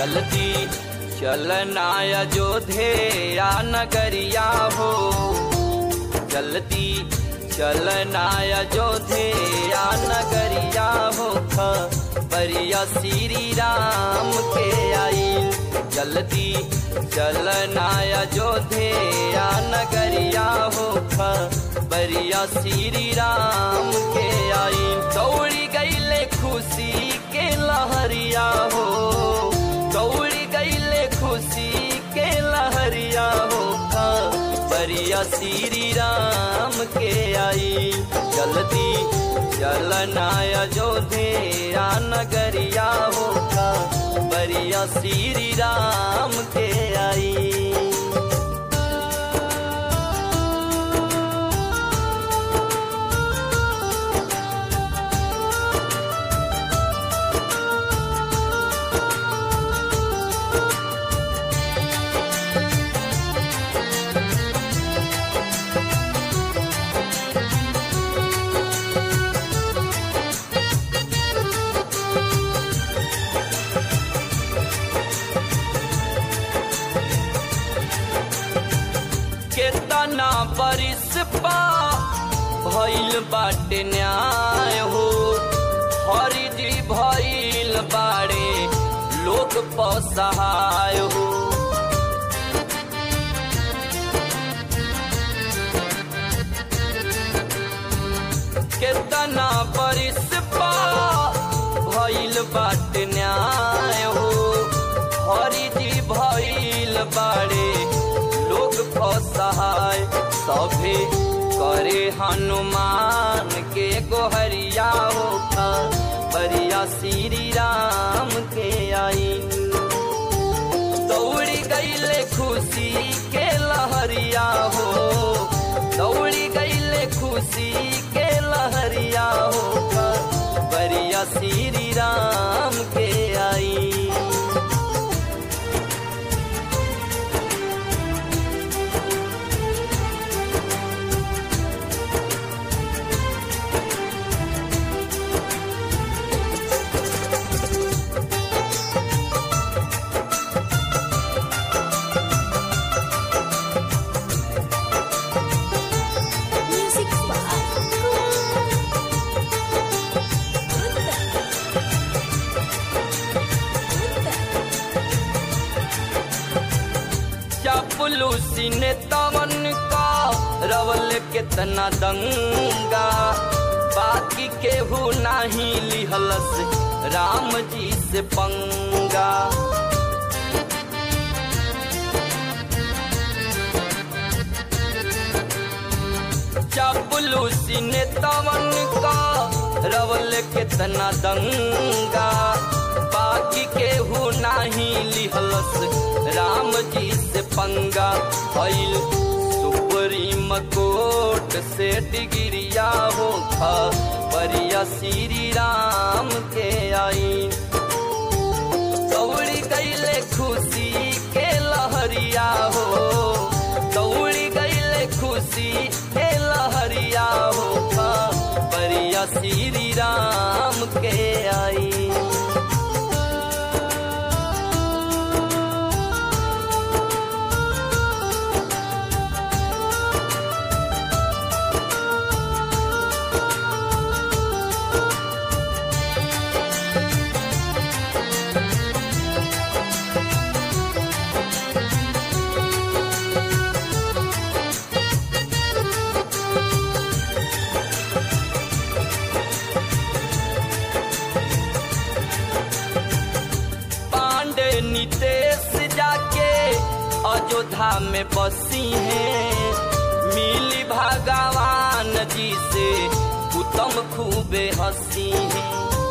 जल्दी चलना अयोध्या नगरिया हो जल्दी चलना अयोध्या नगरिया हो बरिया श्री राम के आई जल्दी चलना अयोध्या नगरिया हो बरिया श्री राम के आई दौड़ी गईले खुशी के लहरिया हो दौड़ी गईले खुशी के लहरिया हो बरिया श्री राम के आई जल्दी चलना अयोध्या नगरिया हो बरिया श्री राम के आई केतना बरिस पा भइल बाटे न्याय हो हरिजी भइल बाड़े लोक पसहाय हो केतना बरिस पा भइल बाटे न्याय हो हरिजी भइल बाड़े लोग असहाय सभे करे हनुमान के गोहरिया हो बरिया श्री राम के आई दौड़ी गईले खुशी के लहरिया हो दौड़ी गईले खुशी के लहरिया हो बरिया श्री राम के आई Music by चापलूसी ने तवन का रवल कितना दंगा बाकी केहू नाही लिहलस राम जी से पंगा चापलूसी ने तवन का रवल कितना दंगा बाकी केहू नाही लिहलस राम जी से पंगा भइल सुप्रीम कोर्ट से डिग्रिया हो बरिया श्री राम के आई दौड़ी गईले खुशी के लहरिया हो दौड़ी गईले खुशी के लहरिया हो बरिया श्री राम के आई पांडे नितेश जाके अयोध्या में बसी हैं मिली भगवान जी से उत्तम खूबे हंसी हैं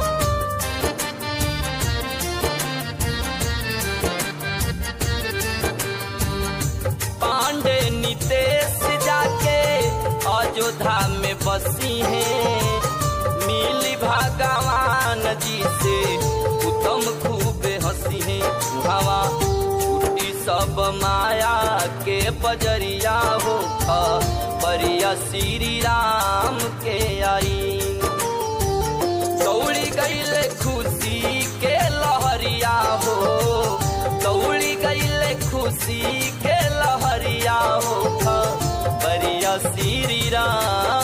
पांडे नितेश जाके अयोध्या में बसी हैं मिली भगवान जी से उत्तम खूब हंसी है हवा छुट्टी सब माया के बजरिया हो बरिया श्री राम के आई दौड़ी गईले खुशी के लहरिया हो खुशी के लहरिया हो बरिया श्री राम